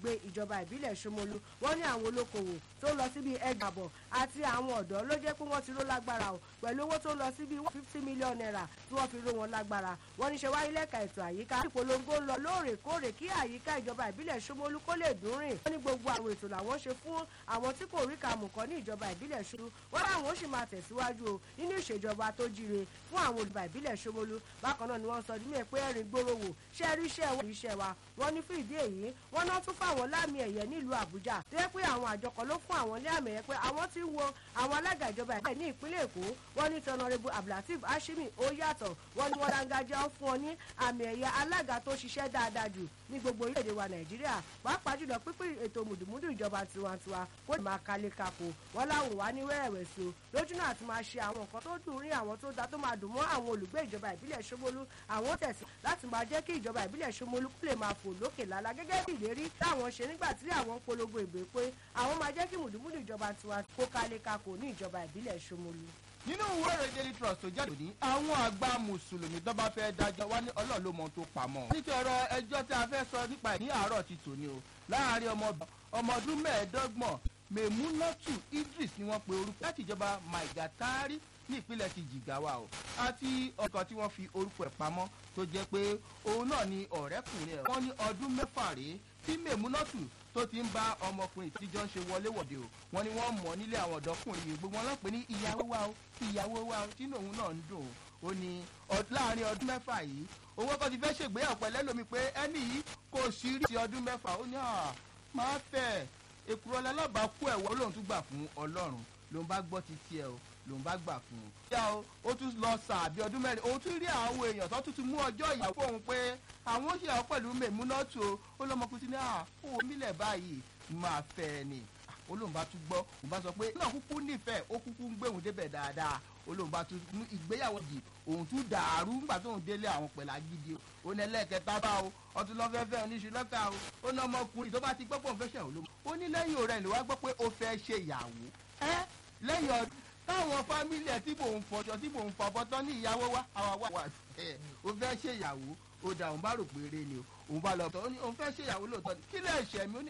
agbègbè ìjọba ìbílẹ̀ Ṣómólú wọ́n ní àwọn olókoòwò tó lọ síbi ẹgbàbọ̀ àti àwọn ọ̀dọ́ ló jẹ́ pé wọ́n ti ró lágbára o pẹ̀lú owó tó lọ síbi fifty million naira tí wọ́n fi ró wọn lágbára wọ́n ní ṣe wáyé lẹ́ka ètò àyíká ìpolongo ń lọ lóòrèkóòrè kí àyíká ìjọba ìbílẹ̀ Ṣómólú kó lè dùn rìn wọ́n ní gbogbo àwọn ètò làwọn ṣe fún àwọn tí kò rí kàmù kan ní ìjọba ìbílẹ̀ Ṣómólú wọ́n láwọn ó sì máa tẹ̀síwájú o nínú ìṣèjọba tó jíire fún àwọn olùbà ìbílẹ̀ Ṣómólú bákan náà ni wọ́n sọ ọdún mẹ́ẹ̀ pé ẹ̀rìn gbòòrò wò ṣe rí iṣẹ́ wọn iṣẹ́ wa wọ́n ní fún ìdí èyí wọ́n náà tún fáwọn láàmì ẹ̀yẹ nílùú Àbújá tó yẹ pé àwọn àjọ kan ló fún àwọn ní àmì ẹ̀yẹ pé àwọn ti ń wo àwọn alága ìjọba ìbílẹ̀ ní ìpínlẹ̀ Èkó wọ́n ní tọ́nàrẹ́bù Abdulateef Hashimi ó yàtọ̀ wọ́n ní wọ́n dáńgájá fún ọ ní àmì ẹ̀yẹ alága tó ṣiṣẹ́ dáadáa jù ní gbogbo orílẹ̀-èdè wa Nàìjíríà pàápàá jùlọ pípín ètò mùdùmúdù ìjọba tiwantiwa kó lè máa kalẹ̀ kakò wọ́n láwọn wà ní wẹ́rẹ̀wẹ̀sì o lójú náà ti máa ṣe àwọn nǹkan tó dùn rí àwọn tó da tó máa dùn mọ́ àwọn olùgbé ìjọba ìbílẹ̀ Ṣómólú àwọn tẹ̀sí láti máa jẹ́ kí ìjọba ìbílẹ̀ Ṣómólú kó lè máa fò lókè lálá gẹ́gẹ́ bí ìlérí táwọn ṣe nígbà tí àwọn ń polongo ìbò pé àwọn máa jẹ́ kí mùdùmúdù ìjọba tiwa kó kalẹ̀ kakò ní ìjọba ìbílẹ̀ Ṣómólú nínú ìwé ìròyìn daily trust tó jáde ní àwọn àgbà mùsùlùmí tó bá fẹ́ dájọ́ wá ní ọlọ́run ló mọ ohun tó pamọ́. nítorí ọ̀rọ̀ ẹjọ́ tí a fẹ́ sọ nípa ẹ̀ ní àárọ̀ ti tòní o láàárín ọmọ ọdún mẹ́ẹ̀ẹ́dọ́gbọ̀n Mèmúnátù Idris ni wọ́n pe orúkọ láti ìjọba Maigatari ní ìpínlẹ̀ ti Jìgáwá o àti ọkọ̀ tí wọ́n fi orúkọ ẹ̀ pamọ́ tó jẹ́ pé òun náà ni ọ̀rẹ́kùnrin ẹ̀ wọ́n ní ọdún mẹ́fà rèé tí Mèmúnátù tó ti ń bá ọmọkùnrin tíjọ́ ń ṣe wọléwọ̀de o wọ́n ní wọ́n mọ̀ nílé àwọn ọ̀dọ́kùnrin yìí gbogbo wọn lọ́pẹ́ ní ìyàwó wa o ìyàwó wa o tínú òun náà ń dùn ó ní láàrin ọdún mẹ́fà yìí owó kan ti fẹ́ ṣègbéyàwó pẹ̀lẹ́ lómi pé ẹni yìí kò sí rí ti ọdún mẹ́fà ó ní máa fẹ́ èkúrọ̀ lálábàákú ẹ̀wọ́ lòun tún gbà fún ọlọ́run lòun bá gbọ́ ti tiẹ̀ o lòun bá gbà fún un. ìyá o ó tún lọ sàbí ọdún mẹ́rin òun tún rí àwọn èèyàn tó tún ti mú ọjọ́ ìyàwó fóun pé àwọn ó ṣe àwọn pẹ̀lú mèmúnátù o ó lọ́mọkùnrin ní àfọwọ́ mílẹ̀ báyìí máa fẹ́ ẹ ni olóhùn bá tún gbọ́ òun bá sọ pé náà kúkú nífẹ̀ẹ́ ó kúkú ń gbé òun débẹ̀ dáadáa olóhùn bá tún mú ìgbéyàwó yìí òun tún dàrú nígbà tóun délé àwọn pẹ̀lú agídí o ó ní ẹlẹ́ẹ̀kẹta bá o ọtún lọ́ fẹ́ fẹ́ oníṣu lọ́kà o ó ní ọmọkùnrin tó bá ti gbọ́ pé òun fẹ́ ṣe òun ó ní lẹ́yìn òrẹ́ ìlú wa gbọ́ pé ó fẹ́ ṣe ìyàwó ẹ́ lẹ́yìn ọdún táwọn fámìlì ẹ̀ tí mò ń fọjọ́ tí mò ń fọbọ́ tán ní ìyàwó wa àwa wà wà ẹ̀ ó fẹ́ ṣe ìyàwó ó dà òun bá rò pé eré ni o òun bá lọ tọ́ ó ní òun fẹ́ ṣe ìyàwó lóòótọ́ ni kí lè ṣẹ̀ mí ó ní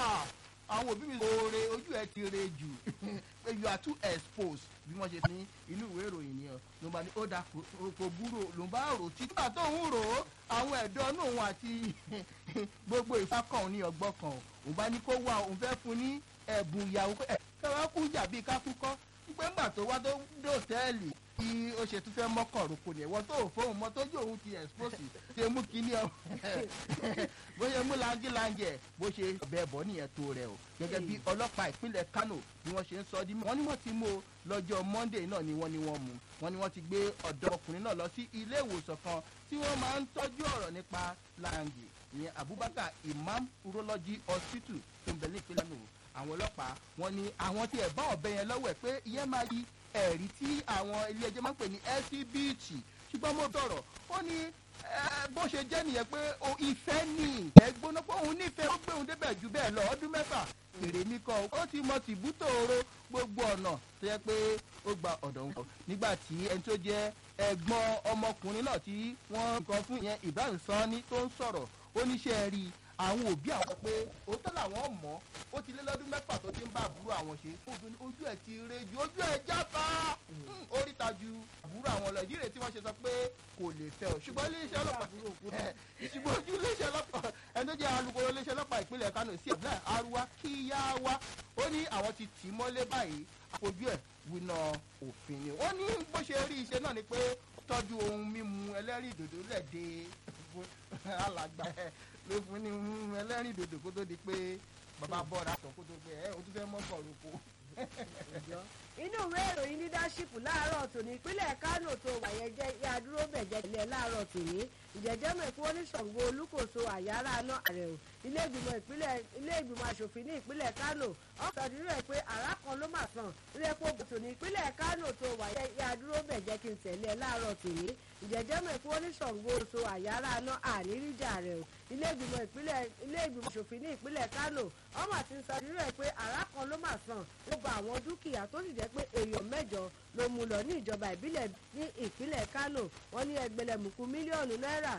àwọn òbí mi oore ojú ẹ ti re jù pé you are too exposed bí wọ́n ṣe ní inú ìwé ìròyìn ni ọ ló bá ní ó dà kò búrò ló bá rò títí nígbà tó ń rò ó àwọn ẹ̀dọ́ náà òun àti gbogbo ìfakàn ní ọgbọ́n kan òun bá ní kó wá òun fẹ́ fún ní ẹ̀bùn ìyàwó ẹ̀ kẹwàá kú jà bíi kákúkọ́ pé ńgbà tó wá tó dé òtẹ́ẹ̀lì bí ó ṣe tún fẹ́ mọ́kàn roko ni ẹ̀wọ́n tó fóun mọ́ tójú òun ti expose ṣe mú kíní ọ bó ṣe mú langilangi ẹ̀ bó ṣe bẹ́ẹ̀ bọ́ nìyẹn tó rẹ̀ o gẹ́gẹ́ bí ọlọ́pàá ìpínlẹ̀ Kano bí wọ́n ṣe ń sọ di mọ́ wọ́n ní wọ́n ti mú o lọ́jọ́ Monday náà ni wọ́n ní wọ́n mú wọ́n ní wọ́n ti gbé ọ̀dọ́ ọkùnrin náà lọ sí ilé ìwòsàn kan tí wọ́n máa ń tọ́jú ọ̀rọ̀ nípa langi ìyẹn Abubakar Imam Urology Hospital tó ń bẹ ní ìpínlẹ̀ Kano àwọn ọlọ́pàá wọ́n ní àwọn tí ẹ̀ bá ọ̀bẹ yẹn lọ́wọ́ ẹ̀ pé ìyẹn máa yí ẹ̀rí tí àwọn ilé ẹjọ́ máa ń pè ní LCBT ṣùgbọ́n mo sọ̀rọ̀ ó ní bó ṣe jẹ́ nìyẹn pé ìfẹ́ ní ẹ̀ gbóná pé òun nífẹ̀ẹ́ ó gbé òun débẹ̀ jù bẹ́ẹ̀ lọ ọdún mẹ́fà èrè mi kọ́ ó ti mọ tìbútò oró gbogbo ọ̀nà tó yẹ pé ó gba ọ̀dọ̀ òun kọ́ nígbà tí ẹni tó jẹ́ ẹ̀gbọ́n ọmọkùnrin náà tí wọ́n nǹkan fún ìyẹn Ibrahim Sanni tó ń sọ̀rọ̀ ó níṣẹ́ rí i àwọn òbí àwọn pé òótọ́ làwọn mọ̀ ó ti lé lọ́dún mẹ́fà tó ti ń bá àbúrò àwọn ṣe obìnrin ojú ẹ̀ ti re ju ojú ẹ̀ jáfa oríta ju àbúrò àwọn lọ ìdí rẹ̀ tí wọ́n ṣe sọ pé kò lè fẹ́ o ṣùgbọ́n iléeṣẹ́ ọlọ́pàá ṣùgbọ́n ojú iléeṣẹ́ ọlọ́pàá ẹni tó jẹ́ alukoro iléeṣẹ́ ọlọ́pàá ìpínlẹ̀ Kano sí ẹ̀bùnà Arúwá Kíyáwá ó ní àwọn ti tì í mọ́lé báyìí àfojú ẹ̀ winá òfin ni ó ní bó ṣe rí iṣẹ́ náà ni pé tọ́jú ohun mímu ẹlẹ́rìndòdò lẹ̀ dé alàgbà ẹ̀ ló fún ní ẹlẹ́rìn dòdò kó tó di pé bàbá bọ́ọ̀dà sọ kó tó pé ẹ o tún fẹ́ mọ́ bọ̀ọ̀lù kó. inú ìwé ìròyìn leadership láàárọ̀ tòní ìpínlẹ̀ Kánò tó wàyẹ jẹ́ ìyàdúró bẹ̀jẹ̀ ilẹ̀ láàárọ̀ tòní ìjẹ́jẹ́ mẹ́kún oníṣàngó olúkòso àyàrá náà àrẹ̀ o ilé ìgbìmọ̀ ìpínlẹ̀ ilé ìgbìmọ̀ asòfin ní ìpínlẹ̀ Kánò ọ̀sọ̀dúnrún ẹ̀ pé àrá kan ló mà sàn ilé epo bòtò ní ìpínlẹ̀ Kánò tó wàyẹ ìyàdúró bẹ̀jẹ̀ kí n tẹ̀lé ẹ láàárọ̀ tòní ìjẹ́jẹ́ mẹ́kún oníṣàngó oṣù àyàrá náà àníríjà rẹ̀ o ilé ìgbìmọ̀ ìpínlẹ̀ ilé ìgbìmọ̀ asòfin ní ìpínlẹ̀ Kánò ọmọ àti sọdúnrún ẹ̀ pé àrá kan ló mà sàn ó ba àwọn dúkìá tó sì jẹ́ pé èèyàn mẹ́jọ ló mú lọ ní ìjọba ìbílẹ̀ ní ìpínlẹ̀ Kánò wọ́n ní ẹgbẹ̀lẹ̀mùkú mílíọ̀nù náírà